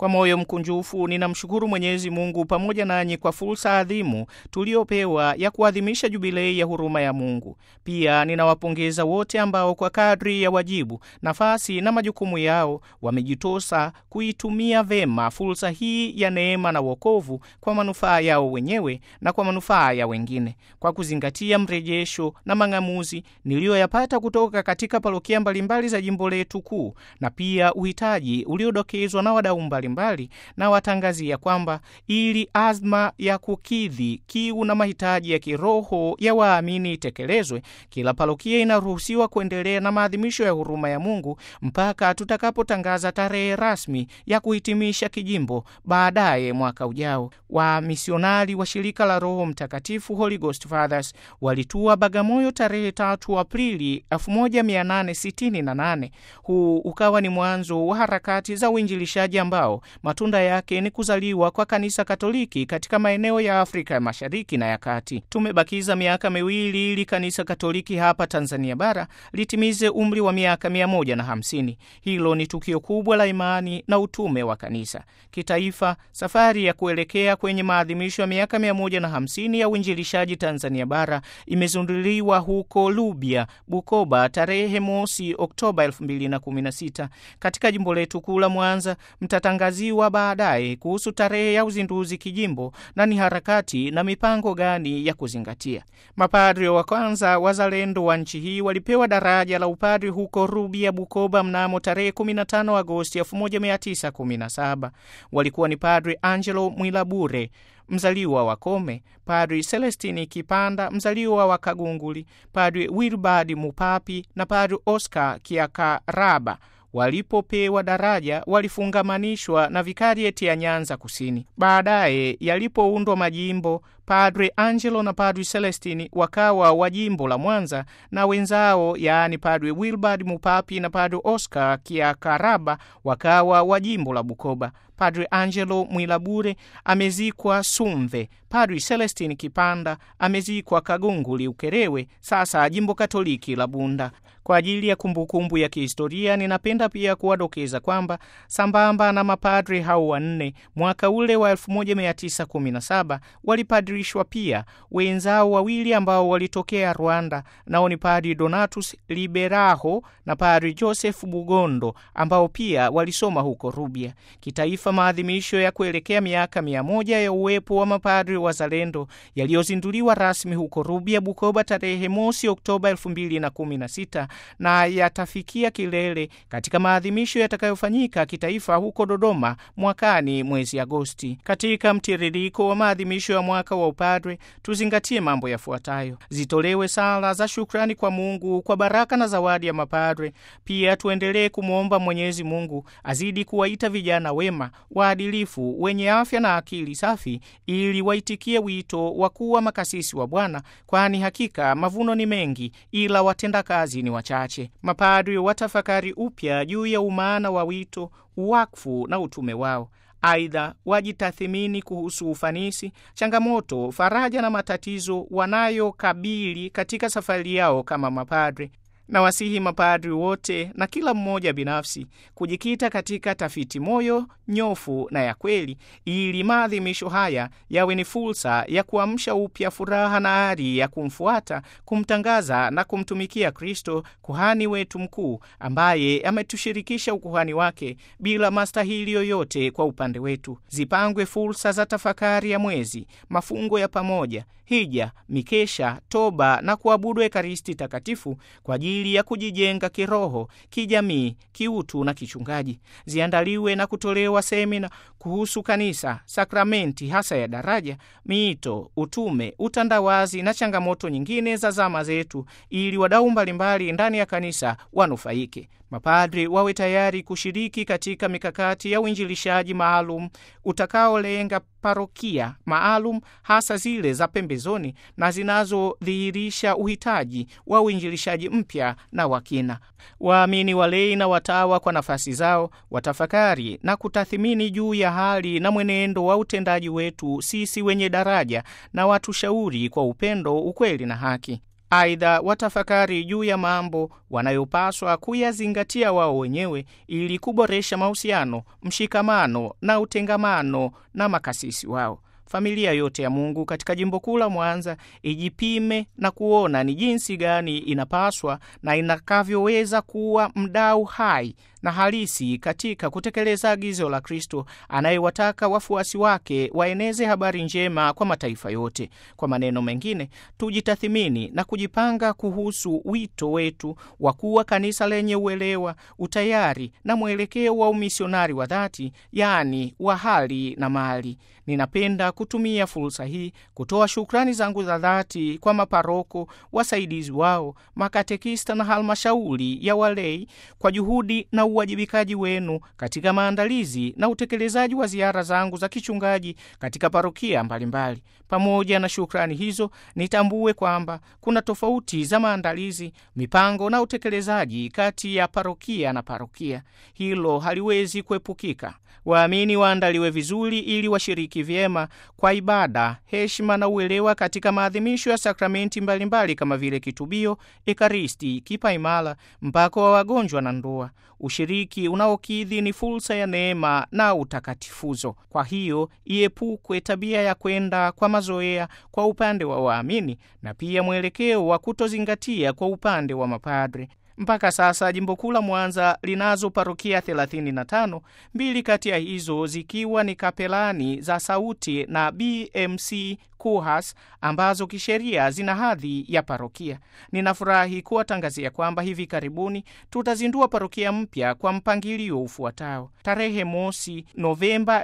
Kwa moyo mkunjufu ninamshukuru Mwenyezi Mungu pamoja nanyi kwa fursa adhimu tuliopewa ya kuadhimisha jubilei ya huruma ya Mungu. Pia ninawapongeza wote ambao kwa kadri ya wajibu, nafasi na majukumu yao wamejitosa kuitumia vema fursa hii ya neema na wokovu kwa manufaa yao wenyewe na kwa manufaa ya wengine, kwa kuzingatia mrejesho na mang'amuzi niliyoyapata kutoka katika parokia mbalimbali za jimbo letu kuu na pia uhitaji uliodokezwa na wadau mbalimbali, na watangazia kwamba ili azma ya kukidhi kiu na mahitaji ya kiroho ya waamini itekelezwe, kila parokia inaruhusiwa kuendelea na maadhimisho ya huruma ya Mungu mpaka tutakapotangaza tarehe rasmi ya kuhitimisha kijimbo baadaye mwaka ujao. Wamisionari wa shirika la Roho Mtakatifu, Holy Ghost Fathers, walitua Bagamoyo tarehe tatu Aprili 1868. Huu ukawa ni mwanzo wa harakati za uinjilishaji ambao matunda yake ni kuzaliwa kwa kanisa Katoliki katika maeneo ya Afrika ya Mashariki na ya Kati. Tumebakiza miaka miwili ili kanisa Katoliki hapa Tanzania bara litimize umri wa miaka mia moja na hamsini. Hilo ni tukio kubwa la imani na utume wa kanisa kitaifa. Safari ya kuelekea kwenye maadhimisho ya miaka mia moja na hamsini ya uinjilishaji Tanzania bara imezinduliwa huko Lubya, Bukoba tarehe mosi Oktoba 2016. Katika jimbo letu kuu la Mwanza mtatangaziwa baadaye kuhusu tarehe ya uzinduzi kijimbo na ni harakati na mipango gani ya kuzingatia. Mapadri wa kwanza wazalendo wa nchi hii walipewa daraja la upadri huko Rubya, Bukoba mnamo tarehe 15 Agosti 1917. Walikuwa ni Padri Angelo Mwilabure mzaliwa wa Kome, Padri Celestini Kipanda mzaliwa wa Kagunguli, Padri Wilbard Mupapi na Padri Oscar Kiakaraba. Walipopewa daraja walifungamanishwa na vikarieti ya Nyanza Kusini. Baadaye yalipoundwa majimbo, Padre Angelo na Padre Celestini wakawa wa jimbo la Mwanza na wenzao, yaani Padre Wilbard Mupapi na Padre Oscar Kiakaraba wakawa wa jimbo la Bukoba. Padre Angelo Mwilabure amezikwa Sumve. Padre Celestini Kipanda amezikwa Kagunguli Ukerewe, sasa jimbo Katoliki la Bunda. Kwa ajili ya kumbukumbu kumbu ya kihistoria, ninapenda pia kuwadokeza kwamba sambamba na mapadri hao wanne, mwaka ule wa 1917 walipadrishwa pia wenzao wawili ambao walitokea Rwanda, nao ni Padri Donatus Liberaho na Padri Joseph Bugondo ambao pia walisoma huko Rubya. Kitaifa, maadhimisho ya kuelekea miaka mia moja ya uwepo wa mapadri wazalendo yaliyozinduliwa rasmi huko Rubya, Bukoba tarehe mosi Oktoba 2016 na yatafikia kilele katika maadhimisho yatakayofanyika kitaifa huko Dodoma mwakani mwezi Agosti. Katika mtiririko wa maadhimisho ya mwaka wa upadre, tuzingatie mambo yafuatayo: zitolewe sala za shukrani kwa Mungu kwa baraka na zawadi ya mapadre. Pia tuendelee kumwomba Mwenyezi Mungu azidi kuwaita vijana wema, waadilifu, wenye afya na akili safi, ili waitikie wito wa kuwa makasisi wa Bwana, kwani hakika mavuno ni mengi, ila watendakazi ni wachache. Mapadri watafakari upya juu ya umaana wa wito, uwakfu na utume wao. Aidha, wajitathimini kuhusu ufanisi, changamoto, faraja na matatizo wanayokabili katika safari yao kama mapadre. Na wasihi mapadri wote na kila mmoja binafsi kujikita katika tafiti moyo nyofu na ya kweli, ili maadhimisho haya yawe ni fursa ya kuamsha upya furaha na ari ya kumfuata, kumtangaza na kumtumikia Kristo, kuhani wetu mkuu, ambaye ametushirikisha ukuhani wake bila mastahili yoyote kwa upande wetu. Zipangwe fursa za tafakari ya mwezi, mafungo ya pamoja, hija, mikesha, toba na kuabudu Ekaristi Takatifu kwa ajili ya kujijenga kiroho, kijamii, kiutu na kichungaji. Ziandaliwe na kutolewa semina kuhusu kanisa, sakramenti hasa ya daraja, miito, utume, utandawazi na changamoto nyingine za zama zetu, ili wadau mbalimbali ndani ya kanisa wanufaike. Mapadri wawe tayari kushiriki katika mikakati ya uinjilishaji maalum utakaolenga parokia maalum, hasa zile za pembezoni na zinazodhihirisha uhitaji wa uinjilishaji mpya na wakina. Waamini walei na watawa kwa nafasi zao watafakari na kutathimini juu ya hali na mwenendo wa utendaji wetu sisi wenye daraja, na watushauri kwa upendo, ukweli na haki. Aidha, watafakari juu ya mambo wanayopaswa kuyazingatia wao wenyewe ili kuboresha mahusiano, mshikamano na utengamano na makasisi wao. Familia yote ya Mungu katika jimbo kuu la Mwanza ijipime na kuona ni jinsi gani inapaswa na inakavyoweza kuwa mdau hai na halisi katika kutekeleza agizo la Kristo anayewataka wafuasi wake waeneze habari njema kwa mataifa yote. Kwa maneno mengine, tujitathimini na kujipanga kuhusu wito wetu wa kuwa kanisa lenye uelewa, utayari na mwelekeo wa umisionari wa dhati, yaani wa hali na mali. Ninapenda kutumia fursa hii kutoa shukrani zangu za dhati kwa maparoko, wasaidizi wao, makatekista na halmashauri ya walei kwa juhudi na uwajibikaji wenu katika maandalizi na utekelezaji wa ziara zangu za kichungaji katika parokia mbalimbali. Pamoja na shukrani hizo, nitambue kwamba kuna tofauti za maandalizi, mipango na utekelezaji kati ya parokia na parokia. Hilo haliwezi kuepukika. Waamini waandaliwe vizuri ili washiriki vyema kwa ibada, heshima na uelewa katika maadhimisho ya sakramenti mbalimbali kama vile kitubio, ekaristi, kipaimara, mpako wa wagonjwa na ndoa. Ushiriki unaokidhi ni fursa ya neema na utakatifuzo. Kwa hiyo iepukwe tabia ya kwenda kwa mazoea kwa upande wa waamini na pia mwelekeo wa kutozingatia kwa upande wa mapadre. Mpaka sasa jimbo kuu la Mwanza linazo parokia 35, mbili kati ya hizo zikiwa ni kapelani za Sauti na BMC KUHAS ambazo kisheria zina hadhi ya parokia. Ninafurahi kuwatangazia kwamba hivi karibuni tutazindua parokia mpya kwa mpangilio ufuatao. Tarehe mosi Novemba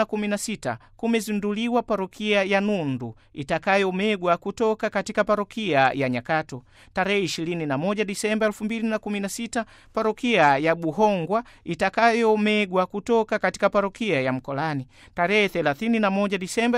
2016 kumezinduliwa parokia ya Nundu itakayomegwa kutoka katika parokia ya Nyakato. Tarehe 21 Disemba 2016 parokia ya Buhongwa itakayomegwa kutoka katika parokia ya Mkolani. Tarehe 31 Disemba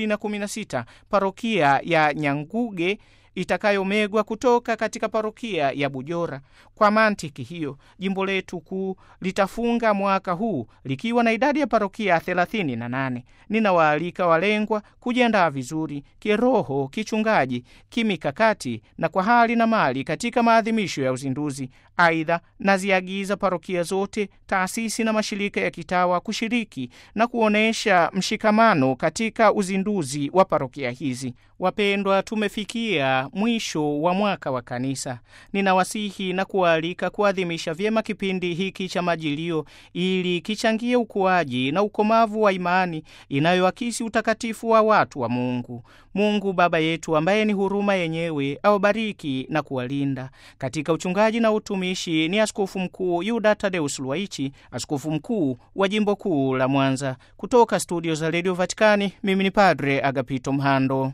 2016 parokia ya Nyanguge itakayomegwa kutoka katika parokia ya Bujora. Kwa mantiki hiyo, jimbo letu kuu litafunga mwaka huu likiwa na idadi ya parokia 38. Ninawaalika walengwa kujiandaa vizuri kiroho, kichungaji, kimikakati na kwa hali na mali katika maadhimisho ya uzinduzi. Aidha, naziagiza parokia zote, taasisi na mashirika ya kitawa kushiriki na kuonyesha mshikamano katika uzinduzi wa parokia hizi. Wapendwa, tumefikia mwisho wa mwaka wa kanisa. Ninawasihi na kuwaalika kuadhimisha vyema kipindi hiki cha Majilio ili kichangie ukuaji na ukomavu wa imani inayoakisi utakatifu wa watu wa Mungu. Mungu Baba yetu ambaye ni huruma yenyewe awabariki na kuwalinda. Katika uchungaji na utumishi ni Askofu Mkuu Yuda Tadeus Luwaichi, askofu mkuu wa jimbo kuu la Mwanza. Kutoka studio za redio Vatikani, mimi ni Padre Agapito Mhando.